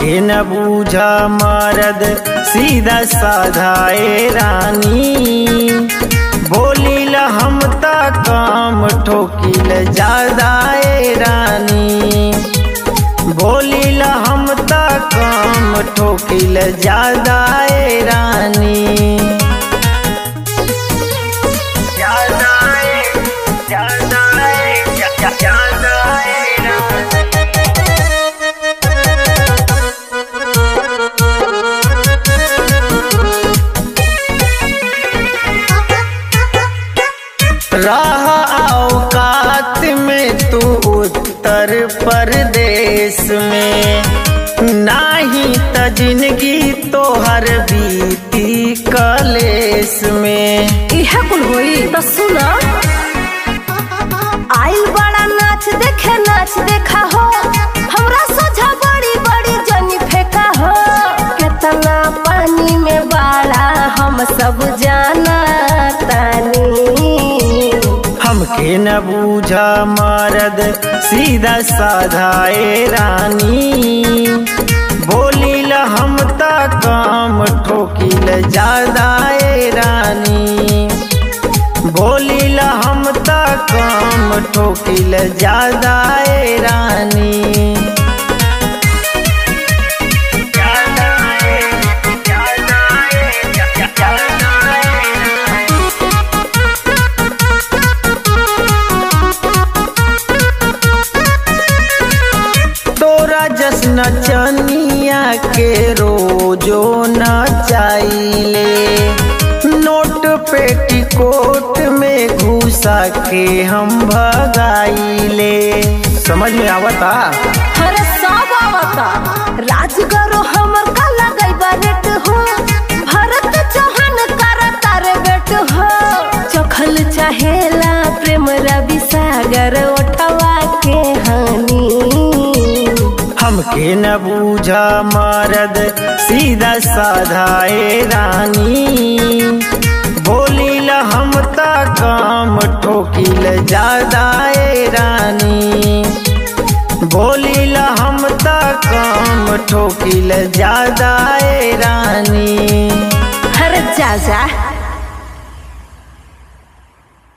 हमके न बूझा मरद सीधा साधाए रानी बोलील हम ता काम ठोकिल ज्यादाए रानी बोलील हम ता काम ठोकिल ज्यादाए रानी ज्यादाए ज्यादाए ज्यादाए रानी राह औकात में तू उत्तर प्रदेश में नाही त जिंदगी तोहर बीती कलेस में इहे कुल होई तो सुना आइल बड़ा नाच देखे नाच देखा हो हमरा सोझा बड़ी बड़ी जनी फेंका हो केतना पानी में बाड़ा हम सब जाना तानी हमके न बूझा मरद सीधा साधाए रानी बोलील हम ता काम ठोकिल ज्यादाए रानी बोलील हम ता काम ठोकिल ज्यादाए रानी ज्यादाए ज्यादाए ज्यादाए तोरा जश्न चनिया के रोजो न चाइले नोट पेटीकोट में घुसा के हम भगाइले समझ में आवता अरे सब आवता राजगरो हमर का लगई बरेट हो भरत चौहान करता रे बेट हो चखल चाहेला प्रेम रवि सागर ओठवा के हानि हमके न बूझा मरद सीधा साधाए रानी बोलील हम ता काम ठोकिल ज्यादाए रानी बोलील हम ता काम ठोकिल ज्यादाए रानी हर जा जा